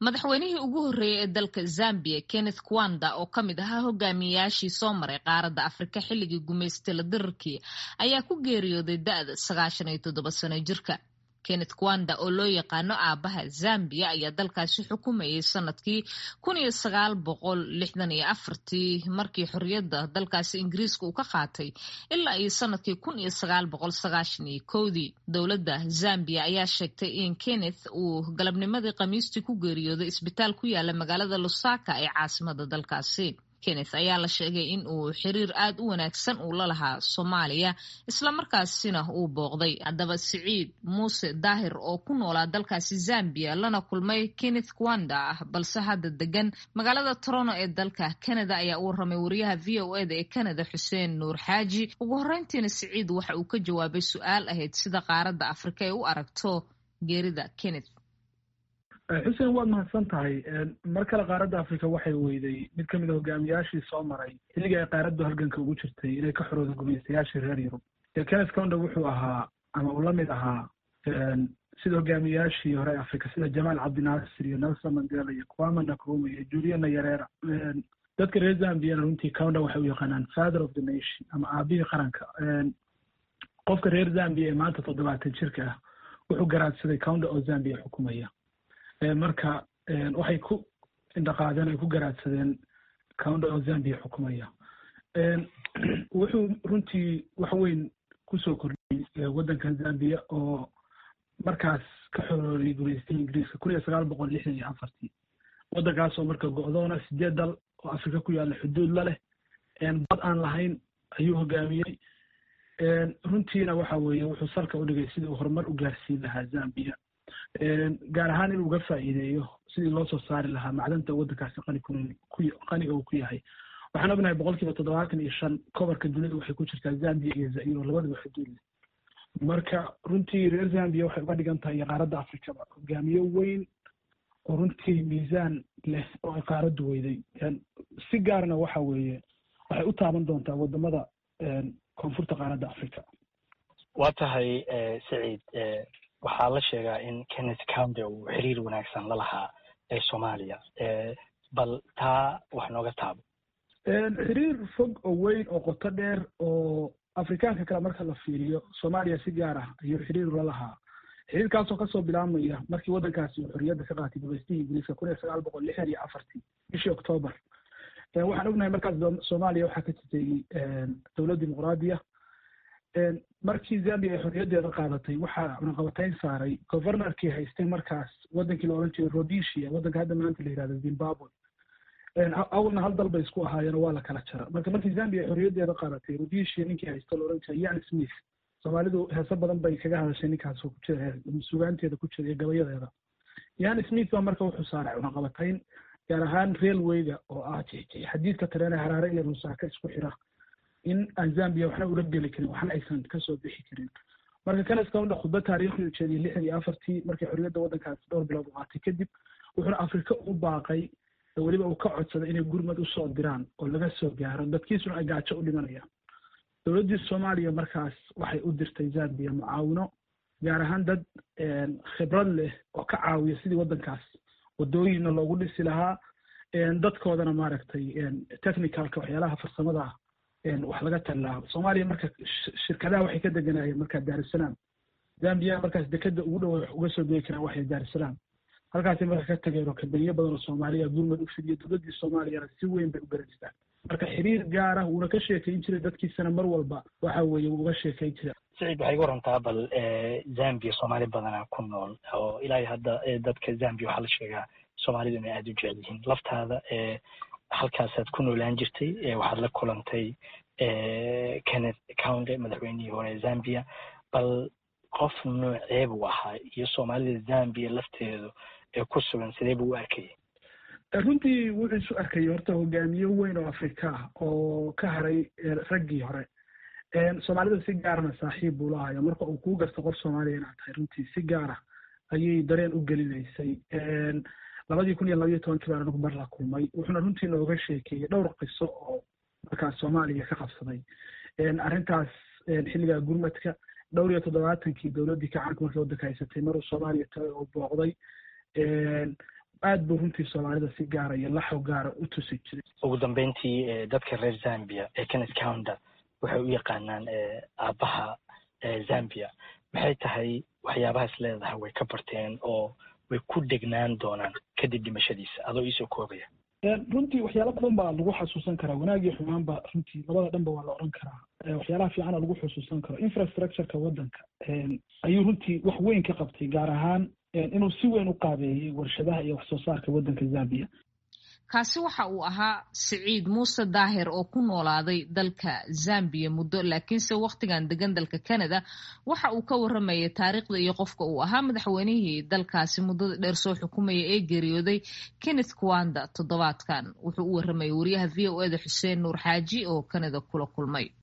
madaxweynihii ugu horreeyey ee dalka zambia kenneth kwanda oo ka mid ahaa hogaamiyayaashii soo maray qaaradda afrika xilligii gumaystila dirarkii ayaa ku geeriyooday da-da sagaashan iyo toddoba sano jirka kenneth kwanda oo loo yaqaano aabaha zambia ayaa dalkaasi xukumayay sanadkii kun iyo sagaal boqol lixdan iyo afartii markii xorriyadda dalkaasi ingiriiska uu ka qaatay ilaa iyo sanadkii kun iyo sagaal boqol sagaashan iyo kowdii dowladda zambia ayaa sheegtay in kenneth uu galabnimadii khamiistii ku geeriyooday isbitaal ku yaala magaalada lusaka ee caasimada dalkaasi kenneth ayaa la sheegay in uu xiriir aad u wanaagsan uu la lahaa soomaaliya islamarkaasina uu booqday haddaba siciid muuse daahir oo ku noolaa dalkaasi zambia lana kulmay kenneth kwanda ah balse hadda degan magaalada toronto ee dalka canada ayaa u warramay wariyaha v o eda ee canada xuseen nuur xaaji ugu horreyntiina siciid waxa uu ka jawaabay su-aal ahayd sida qaaradda afrika ay u aragto geerida kenneth xuseen waad mahadsan tahay mar kale qaaradda africa waxay weyday mid ka mid a hogaamiyaashii soo maray xilligii ay qaaraddu halganka ugu jirtay inay ka xorooda gumaystayaashii reer yurub kenneth conda wuxuu ahaa ama uu la mid ahaa sida hogaamiyaashii hore africa sida jamaal cabdinaasir iyo nelson mandela iyo kwama nakruma iyo juliana yarera dadka reer zambiana runtii conda waxay u yaqaanaan father of the nation ama aabihii qaranka qofka reer zambia ee maanta toddobaatan jirka ah wuxuu garaadsaday conda oo zambia xukumaya marka waxay ku indhaqaadeen ay ku garaadsadeen counda oo zambia xukumaya wuxuu runtii wax weyn kusoo kordhiyey waddankan zambia oo markaas ka xorooriyay gumaystay ingiriiska kun iyo sagaal boqol lixdan iyo afartii waddankaasoo marka go-doona sideed dal oo afrika ku yaalla xuduud la leh bad aan lahayn ayuu hogaamiyey runtiina waxa weeye wuxuu salka u dhigay sidii uu horumar u gaarsiin lahaa zambia gaar ahaan inuu uga faa'iideeyo sidii loo soo saari lahaa macdanta waddankaasi qaniga uu ku yahay waxaan ognahay boqol kiiba toddobaatan iyo shan kobarka dunida waxay ku jirtaa zambia iyo zairo labadaba xuduud leh marka runtii reer zambia waxay uga dhigan tahay qaaradda afrikaba hogaamiye weyn oo runtii miisaan leh oo ay qaaraddu weyday si gaarna waxa weeye waxay u taaban doontaa wadamada koonfurta qaaradda africa waa tahay saciid waxaa la sheegaa in kenneth counde uu xiriir wanaagsan la lahaa ee soomaaliya bal taa wax nooga taabo xiriir fog oo weyn oo qoto dheer oo afrikaanka kale marka la fiiriyo soomaaliya si gaar ah ayuu xiriir la lahaa xiriirkaasoo kasoo bilaabmaya markii waddankaasi uu xorriyadda ka qaatay gumaystihii ingiriiska kun iyo sagaal boqol lixdan iyo afartii bishii octoobar waxaan ognahay markaas soomaaliya waxaa ka jirtay dowlad dimuqraadiya markii zambia ay xorriyaddeeda qaadatay waxaa cunaqabatayn saaray governorkii haystay markaas waddankii la odhan jiray rhodesia waddanka hadda maanta la yihahdo zimbabwe awalna hal dal bay isku ahaayeen waa la kala jara marka markii zambia ay xorriyaddeeda qaadatay rhodesia ninkii haysta la odhan jiray yan smith soomaalidu heese badan bay kaga hadashay ninkaas oo ku jira sugaanteeda ku jira iyo gabayadeeda yan smith baa marka wuxuu saaray cunaqabatayn gaar ahaan railwayga oo ah xadiidka tareen ee haraare iyo rusaaka isku xira in aan zambia waxna ula geli karin waxna aysan kasoo bixi karin marka kenneth counda khudba taariikhi u jeediyey lixdan iyo afartii markii xorriyadda waddankaasi dhowr bilood u qaatay kadib wuxuuna afrika u baaqay weliba uu ka codsaday inay gurmad usoo diraan oo laga soo gaaro dadkiisuna ay gaajo u dhimanayaan dowladdii soomaaliya markaas waxay u dirtay zambia mucaawino gaar ahaan dad khibrad leh oo ka caawiya sidii waddankaas wadooyinna loogu dhisi lahaa dadkoodana maaragtay technicalka waxyaalaha farsamada wax laga tallaa soomaaliya marka shirkadaha waxay ka deganaayeen markaa daarusalaam zambia markaas dekeda ugu dhow wax uga soo degi karaan waxay daarusalaam halkaasay marka ka tageen oo kabaniyo badan oo soomaaliya gurmad u fidiyo dowladdii soomaaliyana si weyn bay u garanaysaa marka xiriir gaara wuuna ka sheekayn jiray dadkiisana mar walba waxa weeye wuu uga sheekayn jiray saciid waxay ga warantaa bal zambia soomaali badana ku nool oo ilaa hadda dadka zambia waxaa la sheegaa soomaalidu inay aada u jecel yihiin laftaada halkaasaad ku noolaan jirtay waxaad la kulantay kenneth counde madaxweynihii hore zambia bal qof noocee buu ahaa iyo soomaalida zambia lafteedu ee ku sugan sidee buu u arkayay runtii wuxuu isu arkayay horta hogaamiye weyn oo afrika ah oo ka haray raggii hore soomaalida si gaarna saaxiib buu lahayo marka uu kuu garto qof soomaaliya inaad tahay runtii si gaara ayay dareen u gelinaysay labadii kun iyo labaiyo tobankii baan anigu mar la kulmay wuxuuna runtii nooga sheekeeyey dhowr qiso oo markaas soomaaliya ka qabsaday arrintaas xilligaa gurmadka dhowr iyo toddobaatankii dowladdii kacaanka markay waddanka haysatay maruu soomaaliya tagay oo booqday aad buu runtii soomaalida si gaara iyo laxo gaara u tusi jiray ugu dambeyntii dadka reer zambia ee kenneth counter waxay u yaqaanaan aabbaha zambia maxay tahay waxyaabahaas leedahay way ka barteen oo way ku degnaan doonaan kadib dhimashadiisa adoo iisoo koobaya runtii waxyaala badan baa lagu xasuusan karaa wanaagii xumaanba runtii labada dhanba waa la odhan karaa waxyaalaha fiicana lagu xusuusan karo infrastructureka waddanka ayuu runtii wax weyn ka qabtay gaar ahaan inuu si weyn u qaabeeyey warshadaha iyo wax soo saarka waddanka zambia kaasi waxa uu ahaa siciid muuse daahir oo ku noolaaday dalka zambiya muddo laakiinse wakhtigan degan dalka canada waxa uu ka waramayay taariikhda iyo qofka uu ahaa madaxweynihii dalkaasi muddada dheer soo xukumaya ee geeriyooday kenneth kwanda toddobaadkan wuxuu u waramayay wariyaha v o eda xuseen nuur xaaji oo canada kula kulmay